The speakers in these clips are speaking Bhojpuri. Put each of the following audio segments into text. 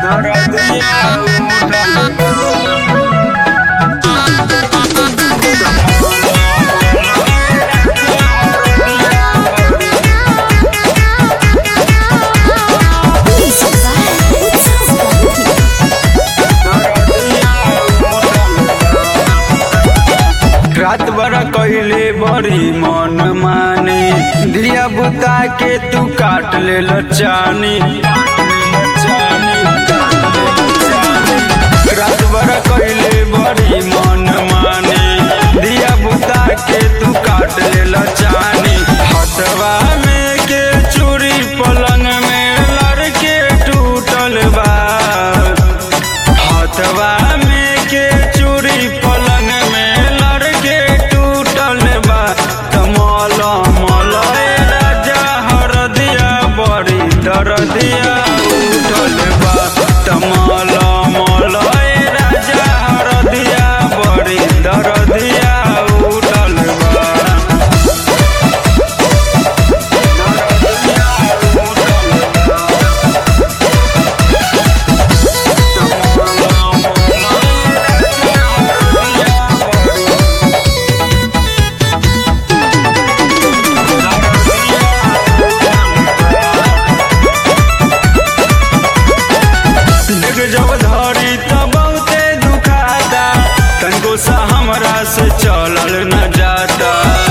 रात बड़ा कैले बड़ी मन माने दिया बुता के तू काट ले लचानी रात बड़ा कैले बड़ी मन माने दिया बुता के तू काट ले लचानी हथवा में के चूड़ी पलंग में लड़के टूटल बा हथवा में के चूड़ी पलंग में लड़के टूटल बा कमल मल राजा हरदिया बड़ी दरदिया उठल बा तमल मल राजा हरदिया बड़ी दरदिया उठल बा देख जब धरी त बहुते दुखाता तनको सा हमरा से चलल न जाता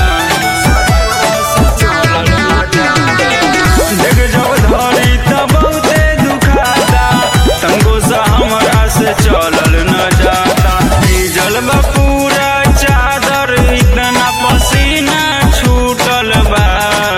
देख जब धरी त बहुते दुखाता तनको सा हमरा से चलल न जाता भीजल बा पूरा चादर इतना पसीना छूटल बा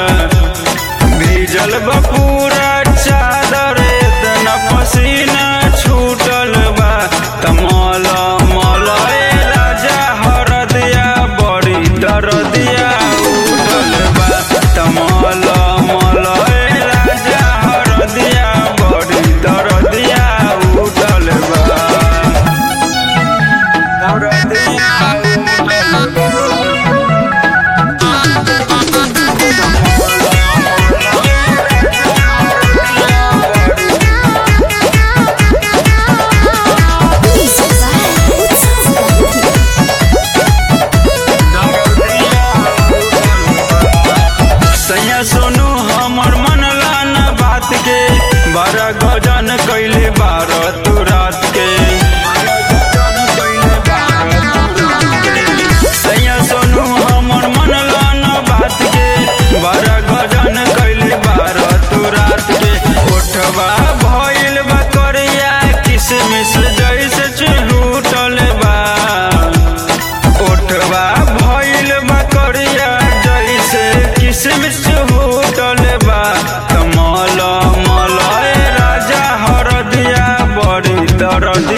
भीजल बा पूरा चादर इतना पसीना छूटल बा तमल मल राजा हरदिया बड़ी दरदिया उठल बा तमल मल राजा हरदिया बड़ी दरदिया उठल बा दरदिया उठल बा सैया सोनू हमर मनला न बात के बड़ा गजन कैले बारह तू रात के सैया सोनू हमर मनला न बात के बड़ा गजन कैले बारह तू रात के ओठवा भइल बा करिया किसमिस जैसे चिलूटल बा ओठवा भइल बा करिया जैसे किसमिस होटल बा कमल मल राजा हरदिया बड़ी दरदिया